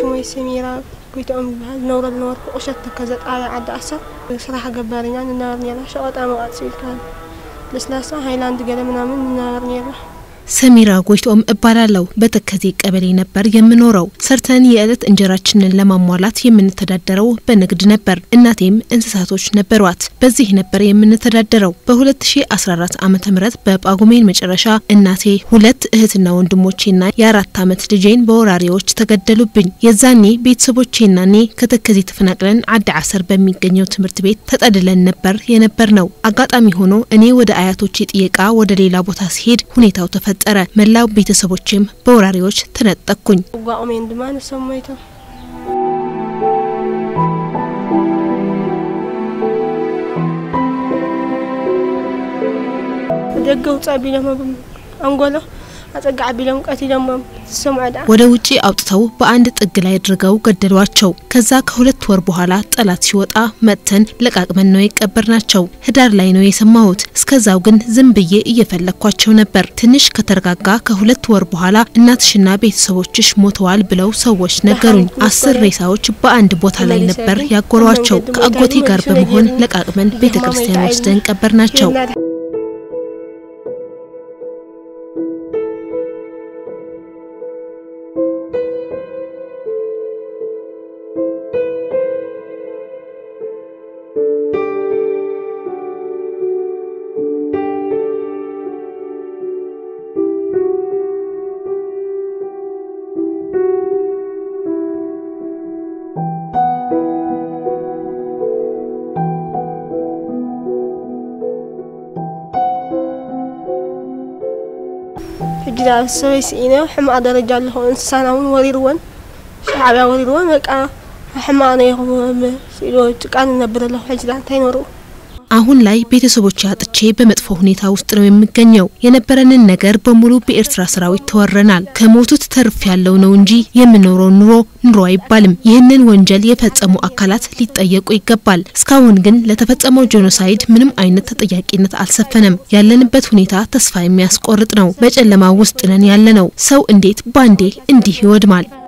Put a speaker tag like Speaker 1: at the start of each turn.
Speaker 1: ሽሞይ ሰሚራ ጎይቶኦም ዝበሃል ነብረ ዝነበርኩ ቁሸት ተከዘጣያ ዓዲ ዓሰር ስራሕ ገባርኛ ንነበሩ ነራ ሸቐጣ መዋፅ ኢልካ ለስላሳ ሃይላንድ ገለ ምናምን ንነበሩ ነራ
Speaker 2: ሰሚራ ጎይቶም እባላለሁ። በተከዜ ቀበሌ ነበር የምኖረው። ሰርተን የዕለት እንጀራችንን ለማሟላት የምንተዳደረው በንግድ ነበር። እናቴም እንስሳቶች ነበሯት። በዚህ ነበር የምንተዳደረው። በ2014 ዓ ም በጳጉሜን መጨረሻ እናቴ ሁለት እህትና ወንድሞቼና የአራት ዓመት ልጄን በወራሪዎች ተገደሉብኝ። የዛኔ ቤተሰቦቼና እኔ ከተከዜ ተፈናቅለን አዲ ዓሰር በሚገኘው ትምህርት ቤት ተጠልለን ነበር የነበር ነው። አጋጣሚ ሆኖ እኔ ወደ አያቶቼ ጥየቃ ወደ ሌላ ቦታ ሲሄድ ሁኔታው ተፈ ተፈጠረ። መላው ቤተሰቦችም በወራሪዎች ተነጠቅኩኝ።
Speaker 1: ጓቁሜን ድማ ንሰሞይቶም ደገ ውፃ ቢሎም አንጎሎ አጸጋ ቢሎም ቀቲሎም ሰምዖ ዳ
Speaker 2: ወደ ውጪ አውጥተው በአንድ ጥግ ላይ አድርገው ገደሏቸው። ከዛ ከሁለት ወር በኋላ ጠላት ሲወጣ መጥተን ለቃቅመን ነው የቀበርናቸው። ህዳር ላይ ነው የሰማሁት። እስከዛው ግን ዝም ብዬ እየፈለግኳቸው ነበር። ትንሽ ከተረጋጋ ከሁለት ወር በኋላ እናትሽና ቤተሰቦችሽ ሞተዋል ብለው ሰዎች ነገሩኝ። አስር ሬሳዎች በአንድ ቦታ ላይ ነበር ያጎሯቸው። ከአጎቴ ጋር በመሆን ለቃቅመን ቤተ ክርስቲያን ወስደን ቀበርናቸው።
Speaker 1: ሕጂ ሰበይ ስኢነ ሕማቅ ደረጃ ኣለኹ እንስሳና እውን ወሪርዎን ሻዕብያ ወሪርዎን በቃ ሕማቅ ነው ይኹ ስኢሎ ጭቃ ንነብር ኣለኹ ሕጂ እንታይ ነርኡ
Speaker 2: አሁን ላይ ቤተሰቦች አጥቼ በመጥፎ ሁኔታ ውስጥ ነው የምገኘው። የነበረንን ነገር በሙሉ በኤርትራ ሰራዊት ተወረናል። ከሞቱት ተርፍ ያለው ነው እንጂ የምኖረው ኑሮ ኑሮ አይባልም። ይህንን ወንጀል የፈጸሙ አካላት ሊጠየቁ ይገባል። እስካሁን ግን ለተፈጸመው ጄኖሳይድ ምንም አይነት ተጠያቂነት አልሰፈነም። ያለንበት ሁኔታ ተስፋ የሚያስቆርጥ ነው። በጨለማ ውስጥ ነን ያለነው። ሰው እንዴት ባንዴ እንዲህ ይወድማል?